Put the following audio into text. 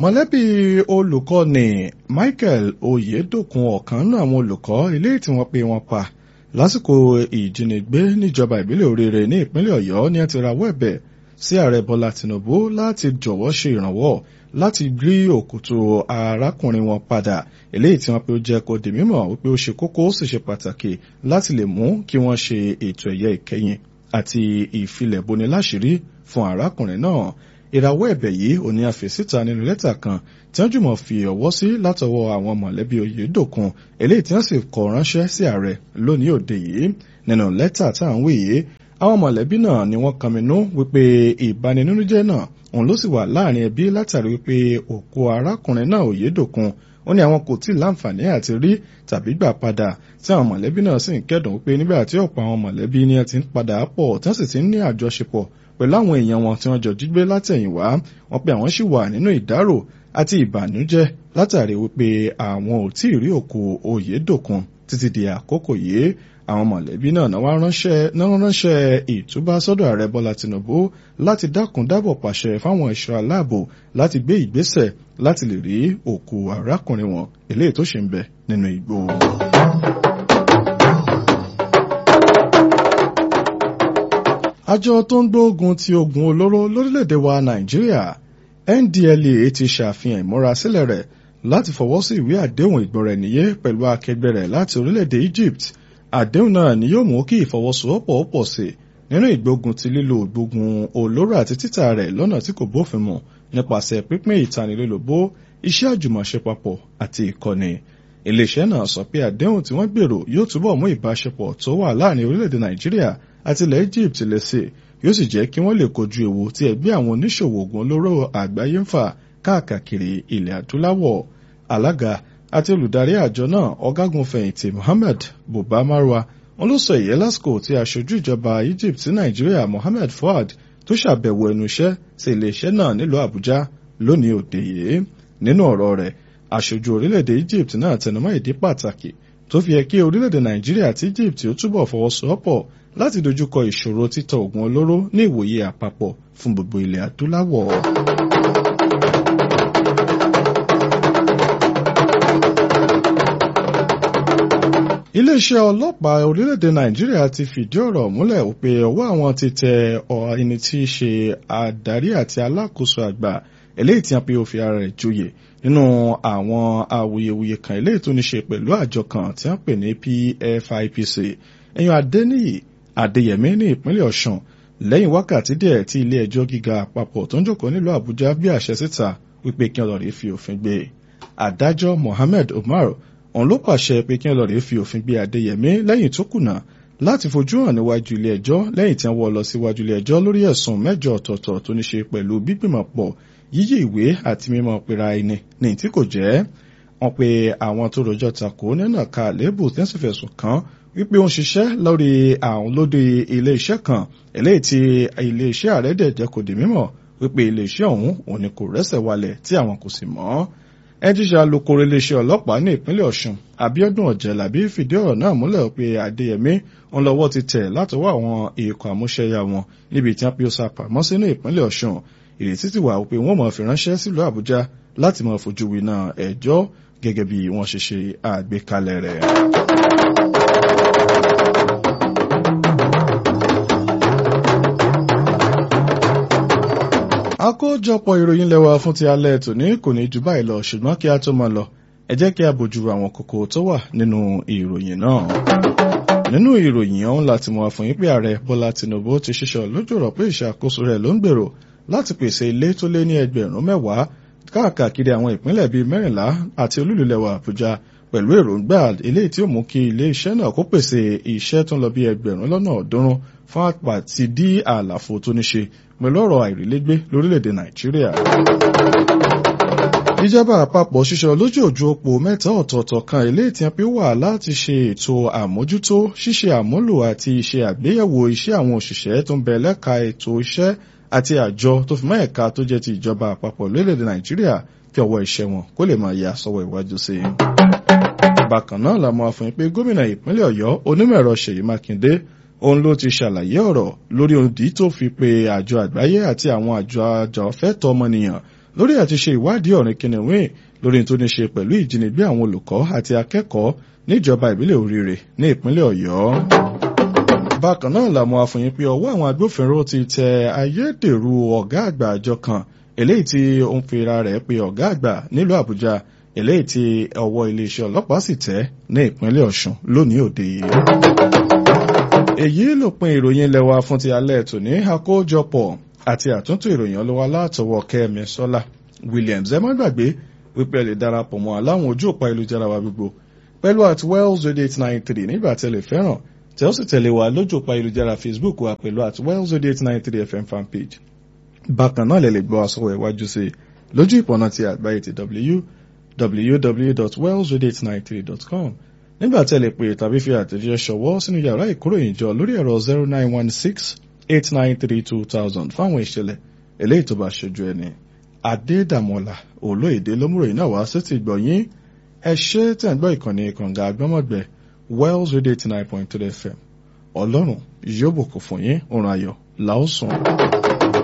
mọ̀lẹ́bí olùkọ́ni Michael Oyedokun ọ̀kan nínú àwọn olùkọ́ ilé tí wọ́n pe wọn pa lásìkò ìjínigbé níjọba ìbílẹ̀ Oríire ní ìpínlẹ̀ Ọ̀yọ́ ní ẹ ti rawọ́ ẹ̀bẹ̀ sí ààrẹ Bọ́lá Tinubu láti jọ̀wọ́ ṣe ìrànwọ́ láti rí òkútu arákùnrin wọn padà eléyìí tí wọ́n pe ó jẹ́ kó di mímọ̀ wípé ó ṣe kókó ó sì ṣe pàtàkì láti lè mú kí wọ́n ṣe ètò ẹ̀yẹ ìkẹyìn àti ìfilẹ̀boni láṣìírí fún arákùnrin náà ìrawọ́ ẹ̀bẹ̀ yìí ò ní àfẹ́síta nínú lẹ́tà kan tí wọ́n jùmọ̀ fi ọwọ́ sí látọwọ́ àwọn mọ̀lẹ́bí Oyèdòkun eléyìí tí wọ́n sì kọ ránṣẹ́ sí ààrẹ lónìí òde yìí nínú lẹ́tà tá à ń wí yìí àwọn mọ̀lẹ́bí náà ni wọ́n kànmínú wípé ìbaninújẹ́ náà òun ló sì wà láàrin ẹbí látàrí wípé òkú arákùnrin náà Oyèdòkun ó ní àwọn kò tí ì láǹfààní àti rí tàbí gbà padà tí àwọn mọ̀lẹ́bí náà sì ń kẹ́dùn wípé nígbà tí ọ̀pọ̀ àwọn mọ̀lẹ́bí ni ẹ ti ń padà pọ̀ tí wọ́n sì ti ń ní àjọṣepọ̀ pẹ̀lú àwọn èèyàn wọn tí wọ́n jọ jígbé látẹ̀yìnwá wọ́n pé àwọn sì wà nínú ìdárò àti ìbànújẹ́ látàrí wípé àwọn ò tí ì rí òkú Oyèdòkun títí di àkókò yìí àwọn mọ̀lẹ́bí náà náà wá ránṣẹ́ náà ránṣẹ́ ìtúbà sọ́dọ̀ ààrẹ Bọ́lá Tinubu láti dákun dábọ̀ pàṣẹ fáwọn ẹ̀ṣọ́ aláàbò láti gbé ìgbésẹ̀ láti lè rí òkú arákùnrin wọn eléyìí tó ṣì ń bẹ nínú igbó. àjọ tó ń gbógun ti oògùn olóró lórílẹ̀‐èdè wa Nàìjíríà NDLEA ti ṣàfihàn ìmúrasílẹ̀ rẹ̀ láti fọwọ́ sí ìwé àdéhùn ìgbọ̀rẹ̀nìyé pẹ̀lú akẹgbẹ́ rẹ̀ láti orílẹ̀‐èdè Egypt àdéhùn náà ni yóò mú kí ìfọwọ́sowọ́pọ̀ pọ̀ sí nínú ìgbógun ti lílo ìgbógun olóró àti títà rẹ̀ lọ́nà tí kò bófin mu nípasẹ̀ pínpín ìtanilólobó iṣẹ́ àjùmọ̀ṣe papọ̀ àti ìkọ́ni iléeṣẹ́ náà sọ pé àdéhùn tí wọ́n gbèrò yóò túbọ̀ mú ìbáṣepọ̀ tó wà láàrin orílẹ̀-èdè Nàìjíríà àti ilẹ̀ Egypt lẹ́sẹ̀ yóò sì jẹ́ kí wọ́n lè kojú ewu tí ẹgbẹ́ àwọn oníṣòwò oògùn olóró àgbáyé ń fà káàkiri ilẹ̀ adúláwọ̀ alága àti olùdarí àjọ náà ọ̀gágun fẹ̀yìntì Mohammed Buba Marwa wọn ló sọ èyí lásìkò tí aṣojú ìjọba Egypt sí Nàìjíríà Mohammed Fuad tó ṣàbẹ̀wò ẹnu iṣẹ́ sí iléeṣẹ́ náà nílùú Àbújá lónìí òde yìí nínú ọ̀rọ̀ rẹ̀ aṣojú orílẹ̀-èdè Egypt náà tẹnumọ́ ìdí pàtàkì tó fi yẹ kí orílẹ̀-èdè Nàìjíríà àti Egypt ó túbọ̀ fọwọ́sowọ́pọ̀ láti dojúkọ ìṣòro títà oògùn olóró ní ìwòye àpapọ̀ fún gbogbo ilẹ̀ adúláwọ̀. iléeṣẹ́ ọlọ́pàá orílẹ̀-èdè nàìjíríà ti fìdí ọ̀rọ̀ múlẹ̀ pé ọwọ́ àwọn ti tẹ ẹni tí í ṣe adarí àti alákòóso àgbà eléyìí tí wọ́n pe ó fi ara rẹ̀ joyè nínú àwọn awuyewuye kan eléyìí tó ní ṣe pẹ̀lú àjọ kan tí wọ́n pè ní PFIPC ẹ̀yàn adẹ́niyì adéyẹmí ní ìpínlẹ̀ ọ̀ṣun lẹ́yìn wákàtí díẹ̀ tí ilé ẹjọ́ gíga àpapọ̀ tó ń jókòó nílùú àbújá bí àṣẹ síta wípé kí ọlọ́rin fi òfin gbé adájọ́ mohammed umar òun ló pàṣẹ pé kí ọlọ́rin fi òfin gbé adéyẹmí lẹ́yìn tó kùnà láti fojú hàn níwájú ilé ẹjọ́ lẹ́yìn tí wọ́n wọ́ lọ síwájú ilé ẹjọ́ lórí ẹ̀sùn mẹ́jọ ọ̀tọ̀ọ̀tọ̀ tó ní ṣe pẹ̀lú gbígbìmọ̀pọ̀ yíyí ìwé àti mímọ̀ pera ẹni ní tí kò jẹ́ wọ́n pe àwọn tó rojọ́ takò nínú ẹ̀ka àléébù tí wọ́n sì fẹ̀sùn kàn wípé ó ń ṣiṣẹ́ lórí àwọn lóde ilé-iṣẹ́ kan eléyìí tí ilé-iṣẹ́ ààrẹ dẹ̀ jẹ́ kò di mímọ̀ wípé ilé-iṣẹ́ ọ̀hún òun ni kò rẹ́sẹ̀ walẹ̀ tí àwọn kò sì mọ̀ ẹ jíṣẹ́ alukoro iléeṣẹ́ ọlọ́pàá ní ìpínlẹ̀ Ọ̀ṣun Abíọ́dún Ọ̀jẹ̀lábí fìdí ọ̀rọ̀ náà múlẹ̀ pé Adéyẹmí ń lọ́wọ́ ti tẹ̀ látọwọ́ àwọn ikọ̀ àmúṣẹ́yà wọn níbi tí wọ́n pe ó sá pamọ́ sínú ìpínlẹ̀ Ọ̀ṣun ìrètí ti wà pé wọ́n máa fi ránṣẹ́ sílùú Àbújá láti máa fojú winá ẹjọ́ gẹ́gẹ́ bí wọ́n ṣe ṣe àgbékalẹ̀ rẹ̀. àkójọpọ̀ ìròyìn lẹ́wà fún ti alẹ́ tòní kò ní jù báyìí lọ ṣùgbọ́n kí a tó máa lọ ẹ jẹ́ kí a bójú àwọn kókó tó wà nínú ìròyìn náà. nínú ìròyìn ọ̀hún láti mọ̀ fún yín pé ààrẹ Bọ́lá Tinubu ti ṣiṣọ́ lójú ọ̀rọ̀ pé ìṣàkóso rẹ̀ ló ń gbèrò láti pèsè ilé tó lé ní ẹgbẹ̀rún mẹ́wàá káàkiri àwọn ìpínlẹ̀ bíi mẹ́rìnlá àti olúlulẹ̀wà Àbújá pẹ̀lú èròǹgbà eléyìí tí ó mú kí ilé iṣẹ́ náà kó pèsè iṣẹ́ tó ń lọ bí ẹgbẹ̀rún lọ́nà ọ̀ọ́dúnrún fún àpàtì dí àlàfo tó ní ṣe pẹ̀lú ọ̀rọ̀ àìrílégbé lórílẹ̀‐èdè Nàìjíríà. ìjọba àpapọ̀ ṣiṣẹ́ lójú òjú òpó mẹ́ta ọ̀tọ̀ọ̀tọ̀ kan eléyìí tí wọ́n fi wà láti ṣe ètò àmójútó ṣíṣe àmúlò àti ṣe àgbéyẹ̀wò iṣẹ́ àwọn òṣìṣẹ́ tó ń bẹ lẹ́ka ètò iṣẹ́ àti àjọ tó fi mọ́ ẹ̀ka tó jẹ́ ti ìjọba àpapọ̀ lórílẹ̀‐èdè Nàìjíríà kí ọwọ́ iṣẹ́ wọn kó lè máa yà sọ́wọ́ ìwájú sí i bákan náà la mọ̀ fún pé gómìnà ìpínlẹ̀ ọ̀yọ́ onímọ̀-ẹ̀rọ ṣèyí mákindé òun ló ti ṣàlàyé ọ̀rọ̀ lórí òdì tó fi pe àjọ àgbáyé àti àwọn àjọ àjọfẹ́tọ̀ ọmọnìyàn lórí àti ṣe ìwádìí ọ̀rìn kìnìún lórí tó ní ṣe pẹ̀lú ìjínigbé àwọn olùkọ́ àti akẹ́kọ̀ọ́ níjọba ìbílẹ̀ Oríire ní ìpínlẹ̀ Ọ̀yọ́. bákan náà làwọn afòyín pé ọwọ́ àwọn agbófinró ti tẹ ayédèrú ọ̀gá àgbà àjọ kan eléyìí tí ó ń fira rẹ̀ pé ọ̀gá àgbà nílùú Àbújá eléyìí tí ọwọ́ iléeṣẹ́ ọlọ́pàá sì tẹ̀ ní ìpínlẹ̀ Ọ̀ṣun lónìí òde yìí. èyí ló pin ìròyìn lẹ́wà fún ti alẹ́ tòní àkójọpọ̀ àti àtúntò ìròyìn ọlọ́wà látọwọ́ Kẹ́mi Sọ́lá Williams ẹ má gbàgbé wípé ẹ lè darapọ̀ mọ́ aláwọn ojú òpá ìlújára wa gbogbo pẹ̀lú at wells radio eight nine three nígbà tẹ́ lè fẹ́ràn tẹ́ ó sì tẹ̀lé wa lójú òpá ìlújára Facebook wa pẹ̀lú at wells radio eight nine three FM fanpage bákan náà lè lè gbọ́ àsọ̀wọ̀ ìwájú sí lójú ìpọ̀nà ti àgbáyé ti www.wellsradio893.com nígbà tẹ́ lè pè tàbí fi àtẹ̀jíṣẹ́ ṣọwọ́ sínú yàrá ìkóròyìnjọ lórí ẹ̀rọ zero nine one six eight nine three two thousand fáwọn ìṣẹ̀lẹ̀ eléyìí tó bá ṣojú ẹni. Adédàmọ́lá olóyèdè lómúròyìn náà wá sétí gbọ̀nyìn ẹ ṣe tẹ̀ ń gbọ́ ìkànnì ìkànga agbọ́mọ̀gbẹ́ Wells Radio eighty nine point three FM ọlọ́run yóò bùkún fún yín òrùn ayọ̀ làásùn.